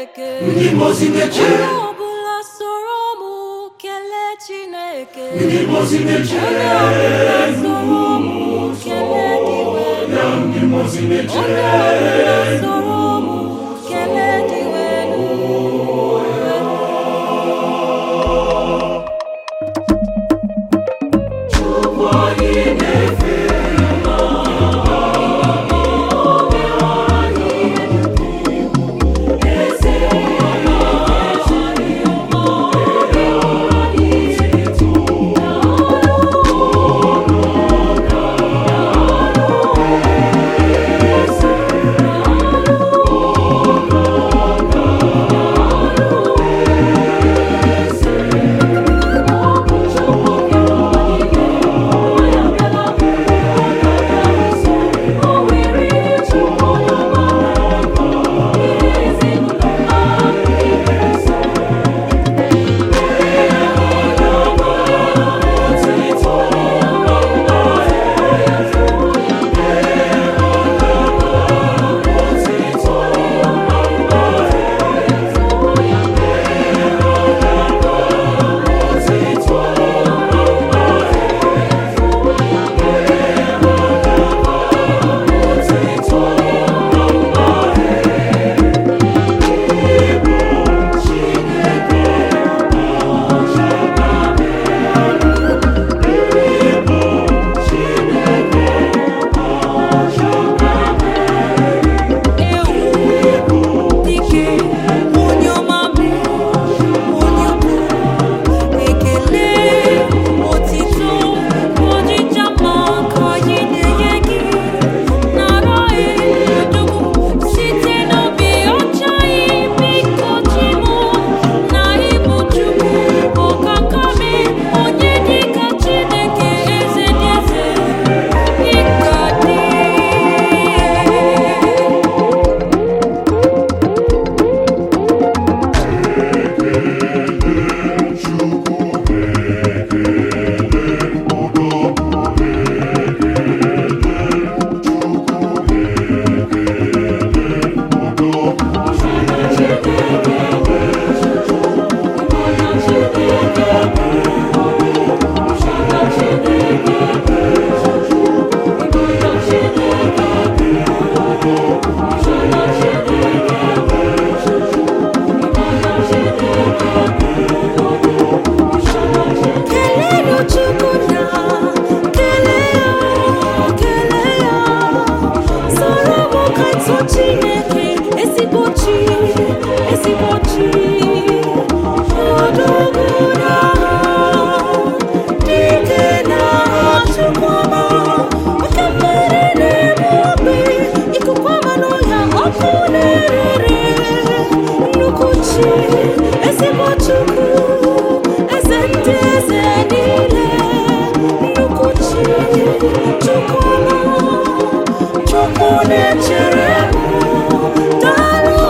Chineke ndị mozi na-eche onye ọbụla soro m kelee Chineke ndị mozi na-eche onye ọbụla soro m kelee diwe ndị mozi na-eche onye ọbụla soro m kelee diwe dike onye ọma mee onye ukwu ekele otito ọjịja mma ka anyị na-enye gị nara edugwu site n'obi ọcha biko chimo na ịbụ chukwu ọkakame onye dịka chineke eze dị eze ịka dị Kelelu Chukwu na kelee ya kelee ya soro m ka tụ Chineke ezigbo chi ezigbo chi odogwu na dike na Chukwu ọma oke mmiri na-eme ogbe ikuku ọma n'ọhịa ọkụ na-erere nnukwu chi ezigbo Chukwu eze ndị eze niile nnukwu chi Chukwu ọma Chukwu na-echere m daalụ